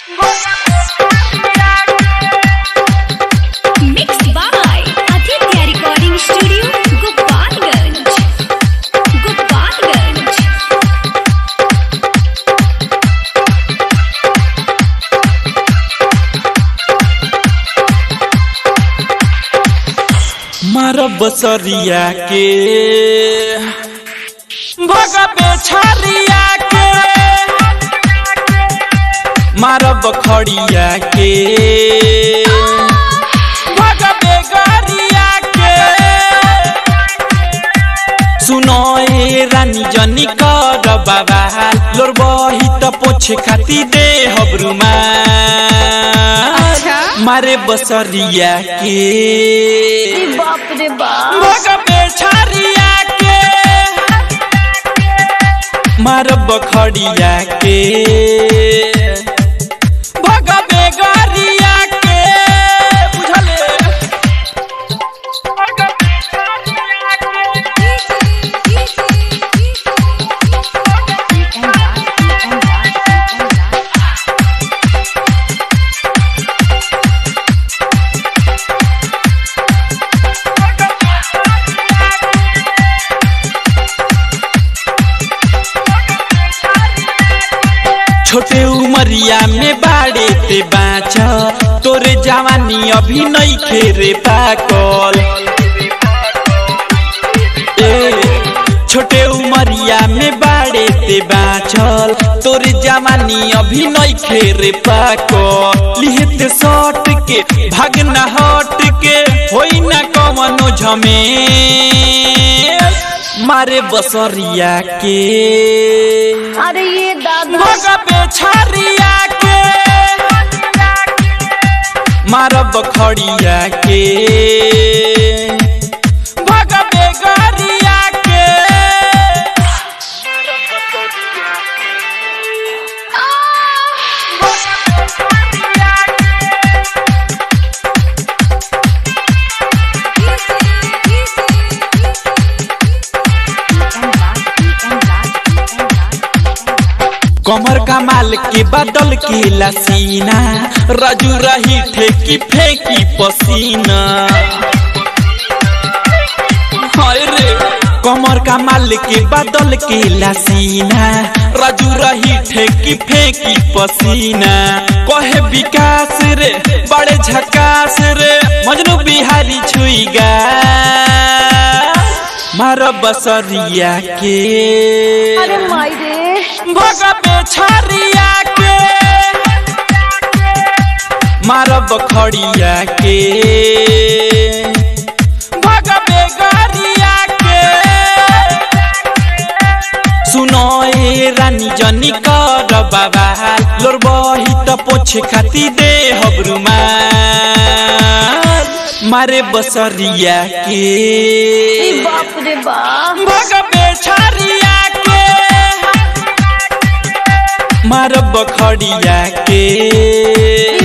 Mixed by Aditya Recording Studio, Gopalganj. Gopalganj. मारब बसरिया के भगबे छरिया के मारब खड़िया के भगबे गरिया के सुनो ए रानी जनी कर बाबा लोर बही त पोछे खाती दे हबरुमा मारे बसरिया के बाप रे बाप भगबे छरिया के मारब खड़िया के भगबे गरिया के बुझले भगबे छरिया के छोटे उमरिया में बाड़े ते बाँच तोरे जवानी अभी नहीं खेरे पाकल ए छोटे उमरिया में बाड़े ते बाँचल तोरे जवानी अभी नहीं खेरे पाकल लिहते सट के भागना हट के होई ना कवनो झमे मारे बसरिया के अरे ये दादा भगबे छरिया के मारब खड़िया के भगबे गरिया के कमर कमाल के बदल के लसीना रजू रही ठेकी फेंकी पसीना हाय रे कमर कमाल के बदल के लसीना रजू रही ठेकी फेंकी पसीना कहे विकास रे बड़े झकास रे मजनू बिहारी छुईगा मार बसरिया के अरे माई रे भगबे छरिया के मारब खड़िया के भगबे गरिया के सुनो ए रानी जनी कर बाबा लोर बही त पोछे खाती दे हबरुमा मारे बसरिया के बाप रे बाप भगबे छरिया के मारब खड़िया के